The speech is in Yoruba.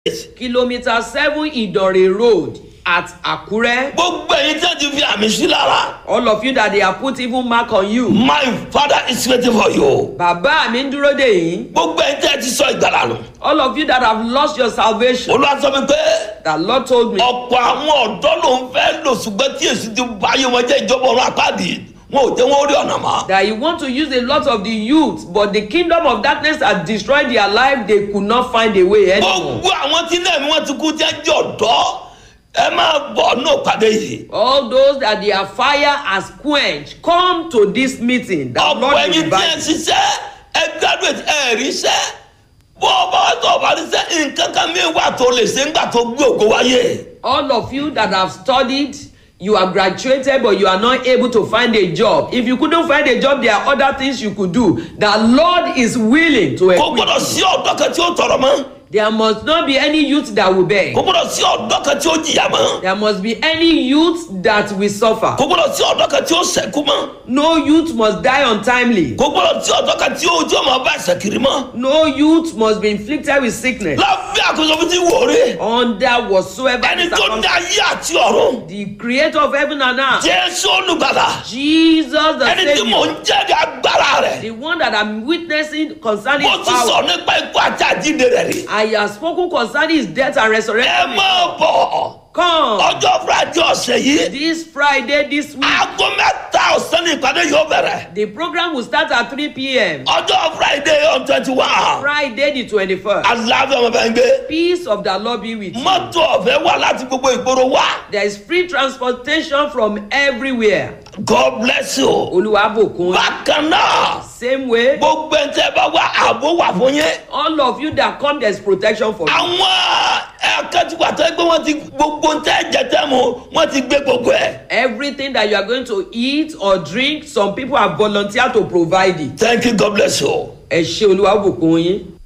kilometre seven ìdànrè road at àkúrẹ́. gbogbo ẹ̀yin tí wọ́n ti fi àmì sí lára all of you that they have put even mark on you. my father is waiting for you. bàbá mi ń dúró dè yín. gbogbo ẹ̀yin tí wọ́n ti sọ ìgbàlà nù. all of you that have lost your salvation. olúwa sọ mi pé the lord told me. ọ̀pọ̀ àwọn ọ̀dọ́ ló ń fẹ́ lò ṣùgbọ́n tí èsì ti bá ayé wọn jẹ́ ìjọba ọ̀run àpáàdì wọn ò jẹ́ wọn rí ọ̀nà mọ́. that you want to use a lot of the youth but the kingdom of darkness has destroyed their life they could not find a way anymore. gbogbo àwọn tí náà wọn ti kú tí wọn jẹ́ ọ̀dọ́ ẹ máa bọ̀ náà pàdé yìí. all those that their fire has quenched come to this meeting that ọ̀pọ̀ lord will ẹ̀yin tí ẹ revive. ṣiṣẹ́ ẹ graduate ẹ ríṣẹ́ bó o bá wà tó o bá ríṣẹ́ nǹkan kan mi wà tó lè ṣe ńgbà tó gbé ògo wáyé. all of you that have studied you have graduated but you are not able to find a job if you couldn't find a job there are other things you could do the lord is willing to kò equip gbọdọ̀ you. sí ọ̀dọ́ kan tí ó tọrọ mọ́ there must not be any youth that will beg. kò gbọdọ̀ sí ọ̀dọ́ kan tí ó jìyà mọ́ there must be any youth that will suffer. kò gbọdọ̀ sí ọ̀dọ́ kan tí ó sẹ̀kú mọ́ no youth must die untimely. kò gbọdọ̀ sí ọ̀dọ́ kan tí ó tí ó máa bá ẹsẹ̀ kiri mọ́ no youth must be inflicted with sickness. lábẹ́ àkóso fi ti wò rí under whatsoever ẹni tó ní circumstance. ayé àti ọ̀run the creator of heaven and earth. jésù olùgbàlà jesus the ẹni tí mò saviour. ń jẹ́rìí agbára rẹ̀ the one that i'm witnessing concerning mo his ti sọ power. nípa ikú àti àjíǹde rẹ̀ rí I have spoken concerning his death and ẹ resurrection. máa bọ̀ Come ọjọ́ friday ọ̀sẹ̀ yìí this Friday this week. aago mẹ́ta ọ̀sán ní ìpàdé yóò bẹ̀rẹ̀ The program will start at 3 p.m. ọjọ́ friday on twenty one Friday the 21st. aláàbẹ̀ ọmọ bẹ́ẹ̀ ń gbé Peace of the Lord be with you. mọ́tò ọ̀fẹ́ wà láti gbogbo ìgboro wá There is free transportation from everywhere. god bless you Olúwàbùkún. bákan náà Same way. gbogbo ẹ̀ tẹ́ bá wá ààbò wà fún yín All of you that come there is protection for you. àwọn ẹ̀ẹ́dẹ́gbẹ̀ta tó gbé wọn ti gbogbo ń tẹ́ jẹ tẹ́ mu wọ́n ti gbé gbogbo ẹ̀ Everything that you are going to eat or drink some people have volunteered to provide it. thank you god bless you. Ẹ ṣe Olúwàbùkún yín.